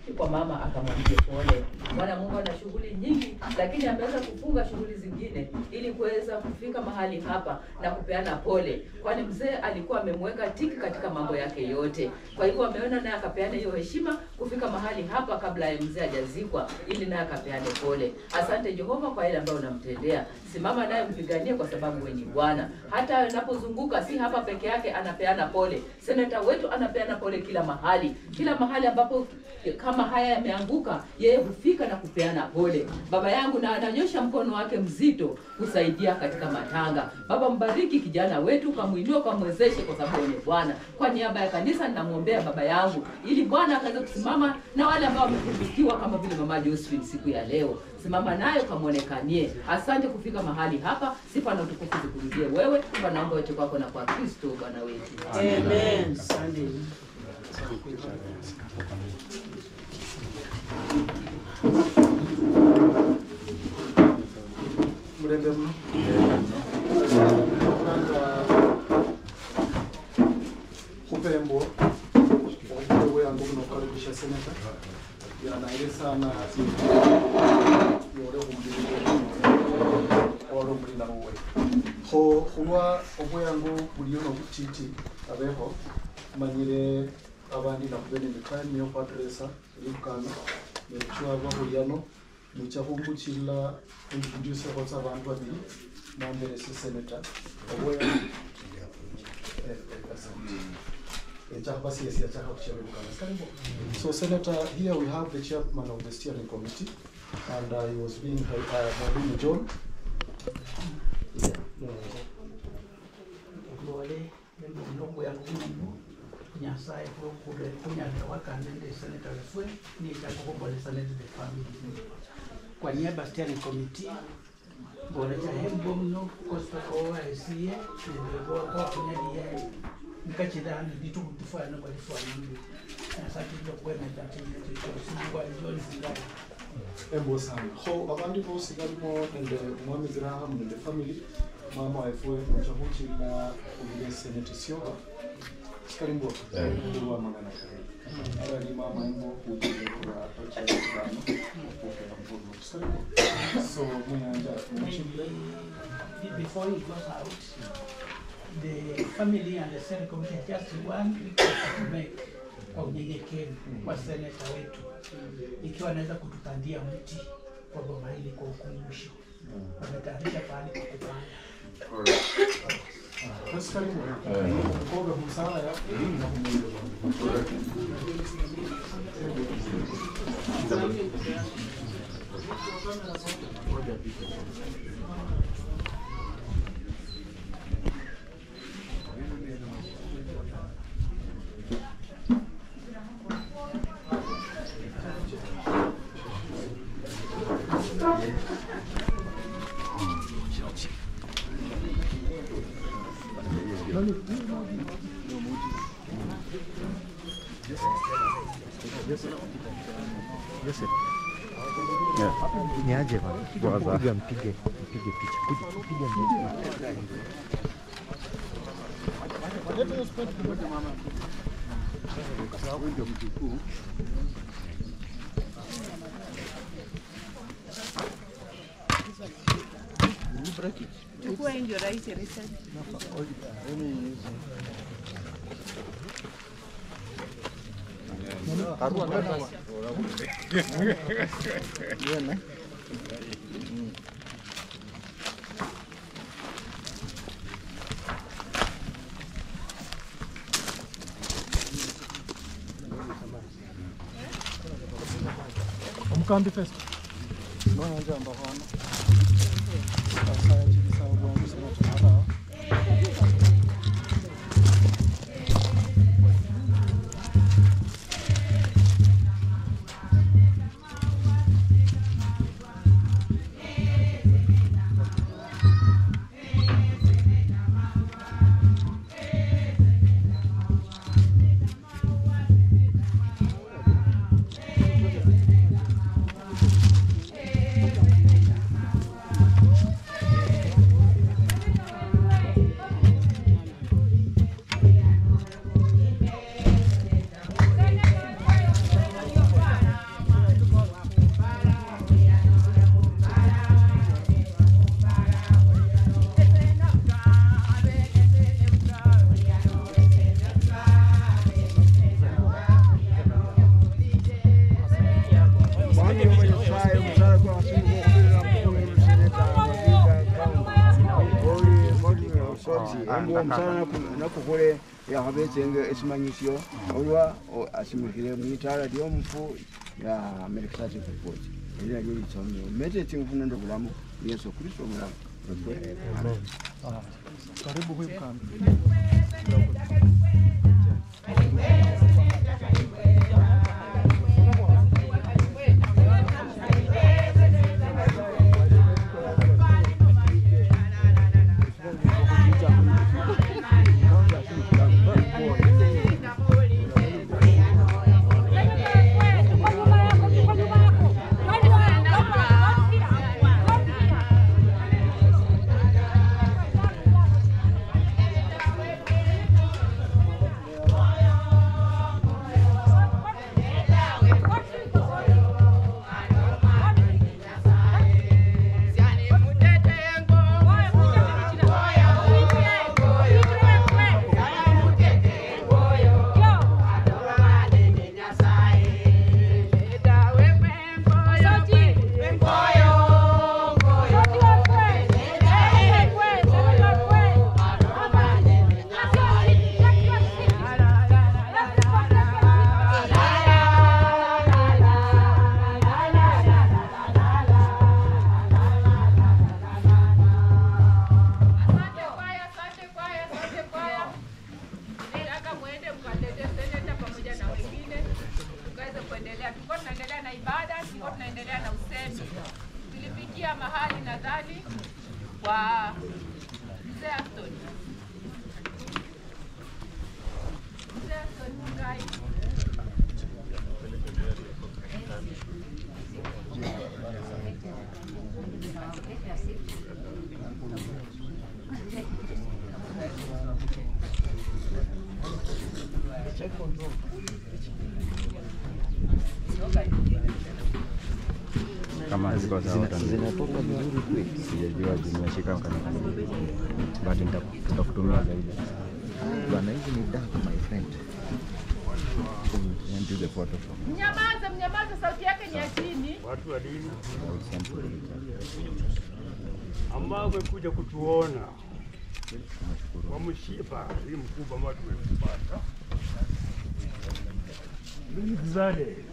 kwa mama akamwambia pole. Bwana Mungu ana shughuli nyingi, lakini ameweza kufunga shughuli zingine ili kuweza kufika mahali hapa na kupeana pole, kwani mzee alikuwa amemweka tiki katika mambo yake yote. Kwa hivyo ameona naye akapeana hiyo heshima kufika mahali hapa kabla ya mzee hajazikwa, ili naye akapeane pole. Asante Jehova kwa ile ambayo unamtendea. Simama naye mpiganie, kwa sababu wewe ni Bwana. Hata anapozunguka si hapa peke yake, anapeana pole. Seneta wetu anapeana pole kila mahali, kila mahali ambapo kama haya yameanguka, yeye hufika na kupeana pole. Baba yangu, na ananyosha mkono wake mzito kusaidia katika matanga. Baba, mbariki kijana wetu, ukamwinua, ukamwezeshe, kwa sababu wewe ni Bwana. Kwa niaba ya kanisa ninamwombea baba yangu, ili Bwana akaweze kusimama na wale ambao wamepungukiwa kama vile mama Josephine siku ya leo. Simama naye ukamwonekanie. Asante kufika mahali hapa, sifa na utukufu zikurudie wewe. Kwa naomba yote kwako na kwa Kristo Bwana wetu. Amen. Sunday. mulembe muno kupembo obukulu bweyange buno okukaribisha seneta yanaire sana yole kumubiri ora omulina wowe ho khulwa obweyango buliyo nobutiti abeho manyire abandi nakube nemikani yokwateresa eribukana neruchwa bahuliano mucha khumbuchila introduce khotsa abantu babili namberese senator obweyango So Senator, here we have the chairman of the steering committee, and uh, he was being, uh, Mwalimu John. Lole ndongo yangu muno nyasaye kule kunyaka wakanende seneta wefwe ni chakukombolesa nende the family kwa niaba ya steering committee mbona cha hembo mno kosta kwa esiye ndio kwa kunyadi nikachida handi bitu kutufanya kwa lifanya mbi nyasaye ndio kwema chatinga chicho kwa John Singai Embo sana. Ho abandi bose barimo nende umwami Graham nende family mama wefwe muchahuchila ubile senate sioba karimbo kuwa mangana kare ala ni mama embo kujile kwa tocha kano kupokea mbono karimbo so muyanja muchile Be- before he goes out, the family and the Senate committee have just one request to make kwa unyenyekevu kwa seneta wetu, ikiwa anaweza kutupandia mti kwa boma hili kwa ukumbusho. Wametayarisha pahali pa kupanda. basi karimbo kukoga busara ya na kumwele Ni aje bana? Kuja mpige mpige picha. Kuja kupiga mbele. Chukua hii ndio rahisi research. omukambi fest noyanja mbahona asaya chibisawo bwangu sinatumalawo Thank naye musala kwa wasimu kwa kubira mkulu seneta mabika kaunti oli moti sozi embu omusala nakukule yakhabetsenge esimanyisyo olwa o- asimikile mwitala lyomufu ya americatic report eli nalyo litsomio mete tsingufu nende bulamu yesu kristo mulamu Karibu huyu kambi. Asante kwaya, asante kwaya, asante kwaya. Nataka muende mkatete seneta pamoja na wengine tukaweze kuendelea. Tulikuwa tunaendelea na ibada, tulikuwa tunaendelea na usemi. Tulifikia mahali nadhani kwa mzee Aston. Mzee Aston Mungai. kama ziko sawa zinatoka vizuri kweli, sijajua zimeshika mkana but nita- tutakutumia zaidi bwana. Hizi ni dark my friend, send you the photoshop. Mnyamaze, mnyamaze, sauti yake ni ya chini. watu wa dini I will send you the picture. ambao wamekuja kutuona Tunashukuru. kwa mshipa hii mkubwa ambao tumepata. Ndugu zale